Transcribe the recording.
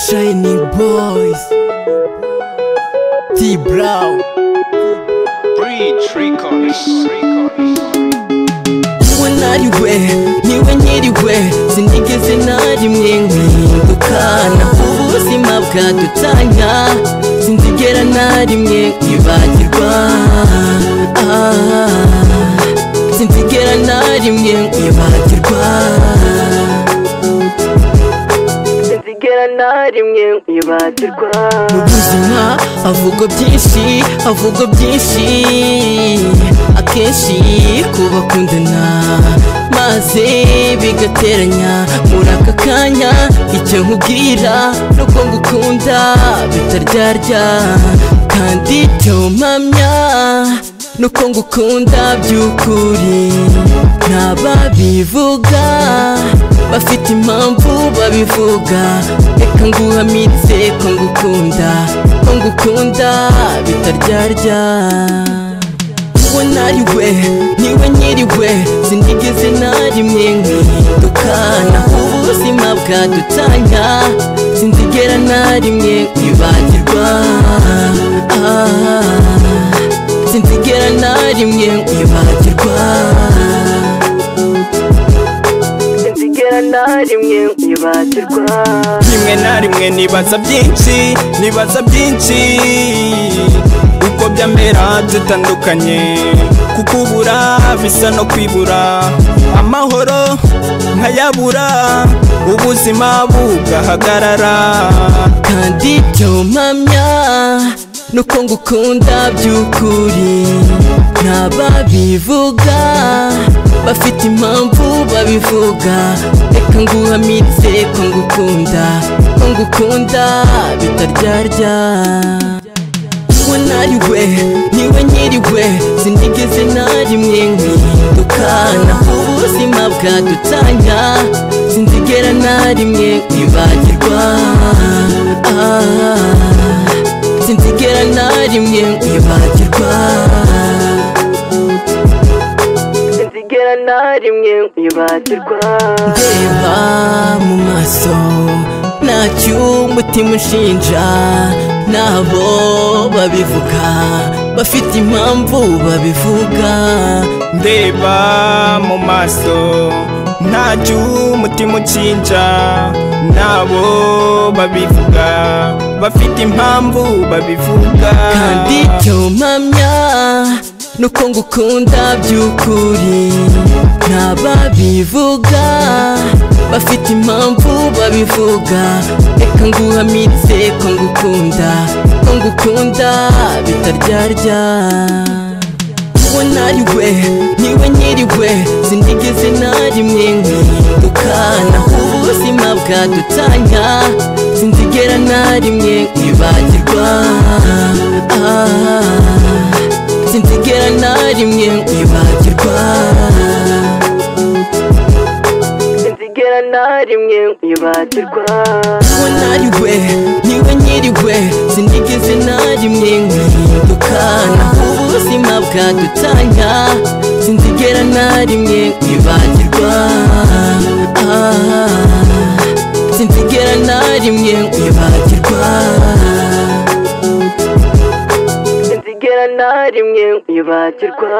Shining Boys T-Brown Bridge Records. uwo nariwe niwe nyiriwe sinigeze na rimwe nkihinduka na ubuzima bwadutanya sinzigera na rimwe kwibagirwa Ah, sinzigera na rimwe kwibagirwa sinzigera na rimwe kwibagirwa mu buzima havuga byinshi havuga byinshi akenshi kubakundana maze bigateranya muri aka kanya icyo nkubwira nuko ngukunda bitaryarya kandi icyo mpamya nuko ngukunda by'ukuri ntababivuga bafite impamvu babivuga reka nguhamitse ko ngukunda ko ngukunda bitaryarya uwo nariwe niwe nyiriwe sinigeze na rimwe nkihinduka naho ubuzima bwadutanya sinzigera na rimwe kwibagirwa Ah, sinzigera na rimwe kwibagirwa sinzigera na rimwe kwibagirwa rimwe na rimwe nibaza byinshi nibaza byinshi uko byamera dutandukanye kukubura bisa no kwibura amahoro nkayabura ubuzima bugahagarara kandi icyo mpamya nuko ngukunda by'ukuri ntababivuga bafite impamvu babivuga reka nguhamitse ko ngukunda ko ngukunda bitaryarya uwo nariwe niwe nyiriwe sinigeze na rimwe nkihinduka naho ubuzima bwadutanya sinzigera na rimwe kwibagirwa Ah, sinzigera na rimwe kwibagirwa sinzigera na rimwe kwibagirwa ndeba mu maso ntacyo umutima ushinja nabo babivuga bafite impamvu babivuga ndeba mu maso ntacyo umutima ukinja nabo babivuga bafite impamvu babivuga kandi icyo mpamya nuko ngukunda by'ukuri ntababivuga bafite impamvu babivuga reka nguhamitse ko ngukunda ko ngukunda bitaryarya uwo nariwe niwe nyiriwe sinigeze na rimwe nkihinduka naho ubuzima bwadutanya sinzigera na rimwe kwibagirwa Ah, sinzigera na rimwe kwibagirwa sinzigera na rimwe kwibagirwa uwo nariwe niwe nyiriwe sinigeze na rimwe nkihinduka naho ubuzima bwadutanya sinzigera na rimwe kwibagirwa Ah, sinzigera na rimwe kwibagirwa sinzigera na rimwe kwibagirwa